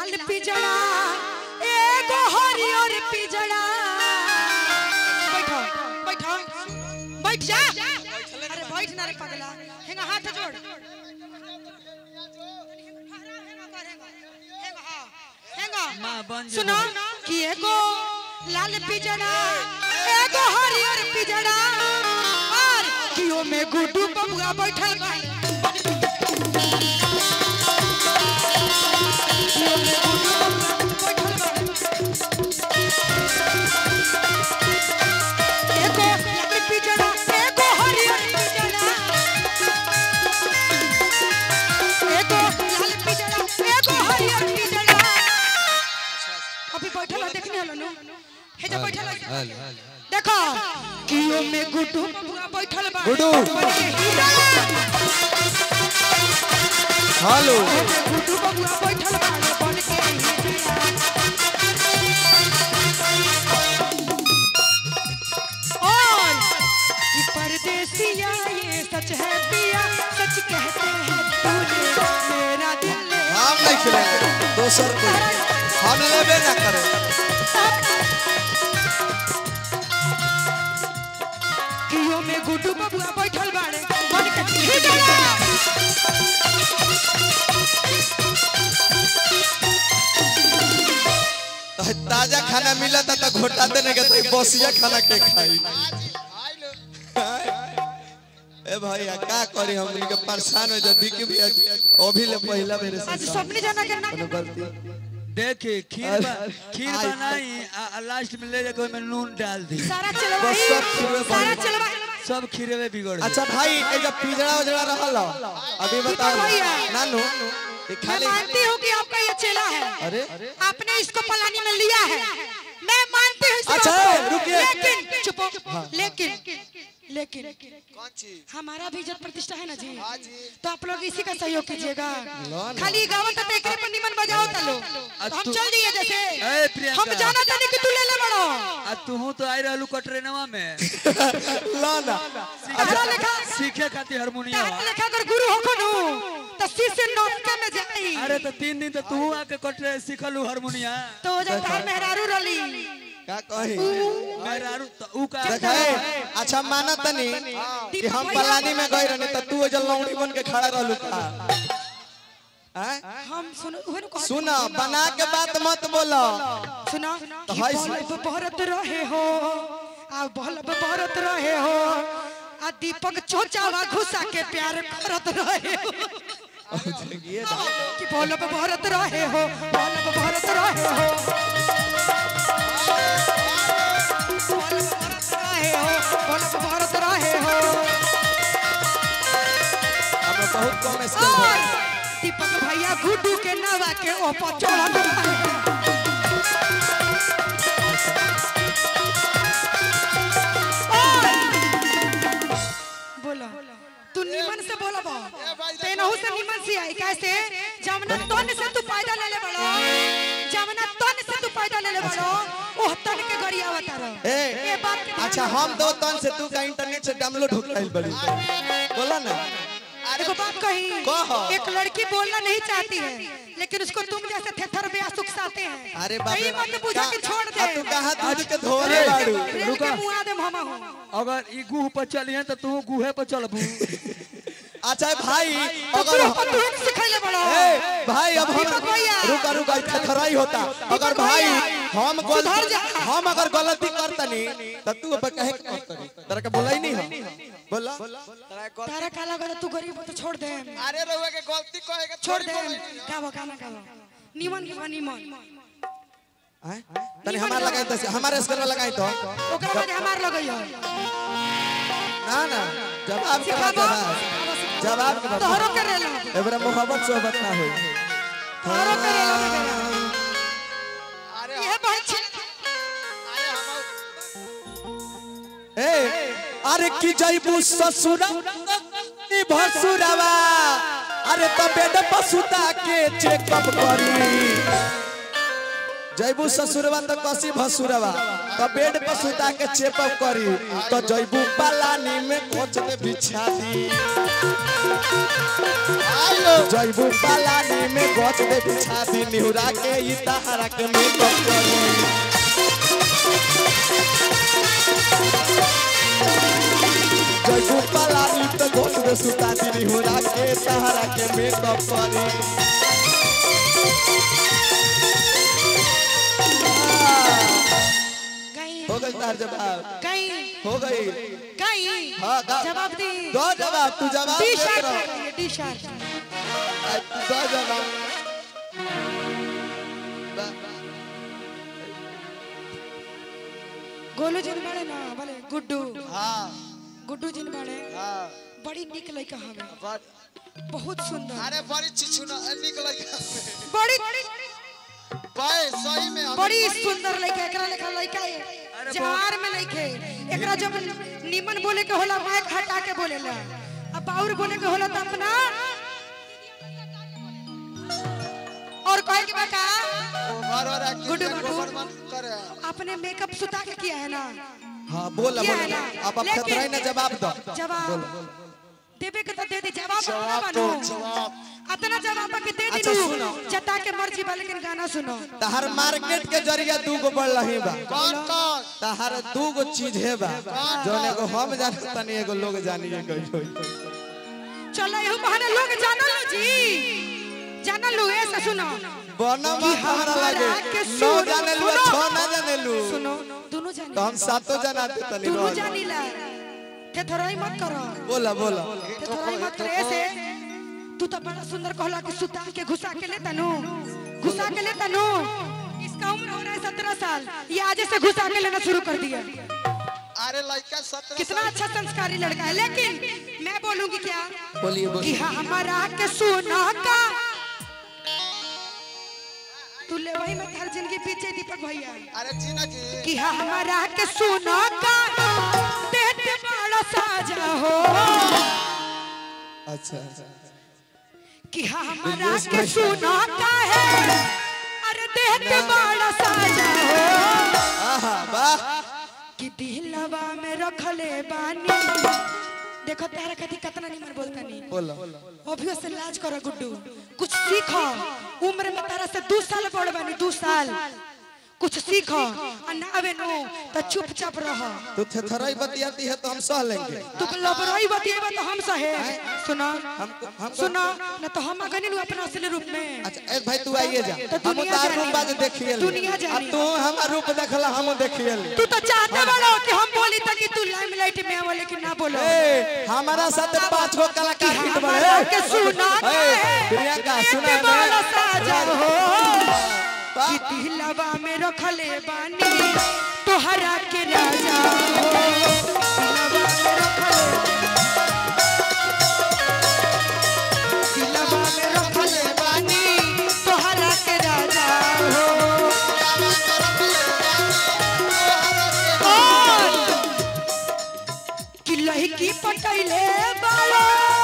लाल पिजड़ा एगो हरियर पिजड़ा बैठो बैठो बैठ जा अरे बैठ ना रे पगला हेंगा हाथ जोड़ माँ बन जा सुनो कि एगो लाल पिजड़ा एगो हरियर पिजड़ा और कियो में गुड्डू बबुआ बैठल बा कियो में गुड्डू बबुआ बैठल बा एगो लाल पिजड़ा एगो हरियर पिजड़ा एगो लाल पिजड़ा एगो हरियर पिजड़ा अभी बैठल है देखने हलो नु हे जो बैठल है देखो कियो में गुड्डू बबुआ बैठल बा गुड्डू। बन के हीरा हेलो हे में गुड्डू बबुआ बैठल बा बन के हीरा और ये परदेसिया ये सच है पिया सच कहते हैं तूने मेरा दिल ले हम नहीं खेलेंगे दोसर को हम लेबे ना करे कियो में गुड्डू बबुआ बैठल बाड़े बन के हीरा तो ताजा खाना मिला था तो घोटा देने के तो बसिया खाना के खाई ए भैया का करी हम के परेशान हो जा बिकी भैया अभी ले पहला मेरे से आज सबने जाना के ना कोनो गलती देखी खीर बा- खीर आई- बनाई आ आ लास्ट में ले जाके ओमे नून डाल दी सारा बस चलवाई सब खीरे सारा बन- चलवाई सब खीरे में बिगड़ अच्छा भाई ए जब पिजड़ा उजड़ा रहल अभी बताओ भैया। नानू ये मैं खाली मानती हूँ कि आपका ये चेला है अरे आपने इसको पलानी में लिया है मैं मानती हूँ इस अच्छा, बात को। रुकिए। लेकिन चुप लेकिन लेकिन हमारा भी इज्जत प्रतिष्ठा है ना जी तो आप लोग इसी का सहयोग कीजिएगा खाली गाँव तक एकरे पर निमन बजाओ तलो तो हम तू- चल दिए जैसे ए, प्रियंका। हम जाना तानी कि तू ले ले बड़ो आ तू तो आई रहलू कटरेनवा में ला ना तारा लेखा सीखे खातिर हारमोनियम तारा लेखा अगर गुरु हो खनु तो शिष्य नौका में जाई अरे तो तीन दिन तो तू आके कटरे सीखलू हारमोनिया तो जब तार मेहरारू रली का कही मेहरारू तो ऊ का देखाए अच्छा माना तनी कि हम पलानी में गए रहनी त तू जल लौड़ी बन के खड़ा रहलू का हैं? हम सुनो उहनु कहत सुन बना के बात मत बोलो सुना तो कि हाय से- बल्ब बरत रहे हो आ बल्ब बरत रहे हो आ दीपक चोचावा घुसा के प्यार करत रहे हो कि बल्ब बरत रहे हो बल्ब बरत रहे हो बल्ब बरत रहे हो बल्ब बरत रहे हो हमें बहुत कम स्किल और है दीपक भैया गुड्डू के नवा के ऊपर चढ़त रहे बोलो तू निमन से बोला बा तेनहु से निमन से आई कैसे जमना तन से तू पैदा ले ले बड़ो जमना तन से तू पैदा ले ले बड़ो ओह तन के गरिया बता रहो ए ये बात के ध्यान अच्छा हम दो तन से तू का इंटरनेट से डाउनलोड हो गई बड़ी बोला ना देखो बात कही कहो। एक लड़की बोलना नहीं चाहती है लेकिन उसको तुम जैसे थेथर बे सुखसाते हैं अरे बाप कहीं मत बुझा के छोड़ दे आ तू कहां दूध के धोरे बाड़ू रेल के मुआ दे मामा हो अगर ई गुह पर चलिए तो तू गुहे पर चलबू अच्छा भाई तो अगर तू अपन तुहन सिखाइले बड़ो ए भाई अब हम दीपक भैया। रुका रुका खराई होता अगर भाई हम सुधर गलती जा। हम अगर गलती करतनी तो तू अब कहे के मत करी तेरा के बोला ही नहीं हम बोला तारा काला गदा तू गरीब हो तो छोड़ दे अरे रहुआ के गलती कहे के छोड़ दे गावो गाना गावो निमन गावो निमन हैं? तनी हमार लगाई तो हमारे स्केल में लगाई तो ओकरा बाद हमार लगइयो ना ना जवाब के बाद सिखाबो जवाब जवाब के बाद तोहरो के रेलो एबरा मोहब्बत सोहबत ना होई तोहरो के रेलो अरे ये बहुत छी अरे हम ए अरे की जइबू ससुरा ई भसुरवा अरे त बेड पसुता के चेकअप करी जइबू ससुरवा त कसी भसुरवा त बेड पसुता के चेकअप करी त जइबू पलानी में कोच दे बिछा दी आयो जैबू पालानी में गच दे बिछा दी निहुरा के ई तहरा के मेकअप करी जैबू पालानी तो गच दे सुता दी निहुरा के तहरा के मेकअप करी गई हो गई तार जवाब गई हो गई गई हाँ, गा- जवाब दी दो जवाब तू जवाब टी दे शर्ट रहा टी शर्ट तू दो जवाब गोलू जिन बड़े ना बोले गुड्डू हाँ गुड्डू जिन बड़े हाँ बड़ी निक लड़का हवे बड़- बहुत सुंदर अरे बड़ी चिचुना निकल बड़ी पाए सही में हम- बड़ी सुंदर लड़का एकरा लेखा लड़का है जवार में लइके एकरा जब निमन बोले के होला माइक हटा के बोलेला अब बाउर बोले के होला त अपना और कहे के बा का और और एक्टिंग गुड्डू के बाबू। गोबर मन करे आपने मेकअप सुता के किया है ना हाँ बोला किया बोला है ना अब अब लेकिन- खतरा ही ना जवाब दो जवाब देवे के तो दे दे जवाब जवाब ना दो बनो जवाब अतना जवाब के दे अच्छा, दिलू सुनो। जता के मर्जी बा लेकिन गाना सुनो तहर मार्केट के जरिया दू गो बढ़ रही बा कौन कौन तहर दू गो चीज है बा जौन एगो हम जाने तनी एगो लोग जानिए गई होई चलो यहू बहाने लोग जानल लो जी जानल लो ऐसा सुनो बनम कि हमारा हमरा लागे के नौ सुनो, जाने लू सुनो। छह ना जाने लू सुनो दोनों जानी तो हम सातों जनाते तनी दोनों रह जानी ला थे थोड़ाई मत करो बोला बोला थे थोड़ाई मत करे ऐसे तू तो बड़ा सुंदर कहला कि सुता के घुसा के ले तनु घुसा के ले तनु इसका उम्र हो रहा है सत्रह साल ये आज से घुसा के लेना शुरू कर दिया अरे लड़का सत्रह कितना अच्छा संस्कारी लड़का है लेकिन मैं बोलूंगी क्या बोलिए कि बोलिए हमारा के सुना का तू ले वही में हर जिंदगी पीछे दीपक भैया अरे जीना की कि हमारा के सुना का देते बड़ा साजा हो अच्छा कि हमारा के सुना का है अरे देते बड़ा साजा हो आहा वाह कि दिलवा में रखले बानी देखो तारा कथी कितना निमन बोलता नहीं बोला अभियो से लाज करो गुड्डू कुछ सीखो उम्र में तारा से दो साल बड़ बानी दो साल कुछ सीखो और ना आवे नो तो चुपचाप रहो तू थरथराई बतियाती है तो हम सह लेंगे तू लबरई बतिएबा तो हम सहे सुनो हमको हमको सुनो न तो हम अगनी नु अपना असली रूप में अच्छा ए भाई तू आइए जा तो हम दुनिया तार जानी। रूप बाज देखिए दुनिया जानी। अब तू हमार रूप देखला हम देखिए ले तू तो चाहते बड़ो कि हम बोली तक कि तू लाइमलाइट में आवे लेकिन ना बोलो ए हमारा साथ पांच गो कलाकार हिट हमारा के बड़े सुना ए, प्रियंका, सुना एक है बड़ा ना? साजा हो कि दिलवा में रखले बानी तोहरा के राजा हो दिलवा में रखले दिलवा में रखले बानी तोहरा के राजा हो और कि लहकी पटैले बालो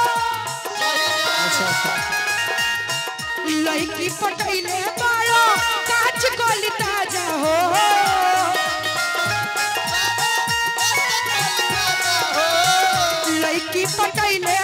लड़की पटैले बालो काच गोली ताजा हो लड़की पटैले